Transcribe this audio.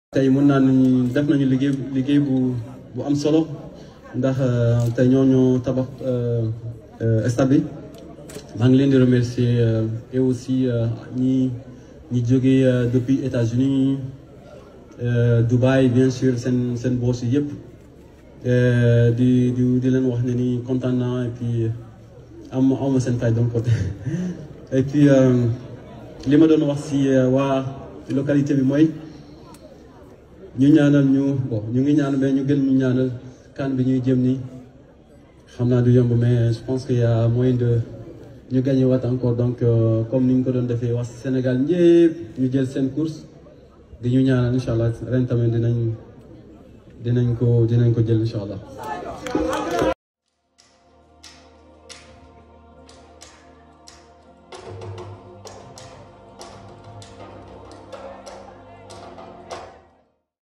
tey mën naa ni def nañu liggéey liggéey bu bu am solo ndax tey ñoo ñoo tabax stade bi maa ngi leen di remercier et aussi ñi ñi jógee depuis États-Unis Dubaï bien sûr seen seen boss yi yëpp di di di leen wax ne ni kontaan naa et puis am am seen fay donc côté et puis li ma doon wax si waa localité bi mooy. ñu ñaanal ñu bon ñu ngi ñaan mais ñu gën ñu ñaanal kan bi ñuy jëm ni xam naa du yomb mais je pense que y a moyen de ñu gagné waat encore donc comme ni ñu ko doon defee wax Sénégal ñëpp ñu jël seen course di ñu ñaanal incha allah ren tamit dinañ dinañ ko dinañ ko jël incha allah.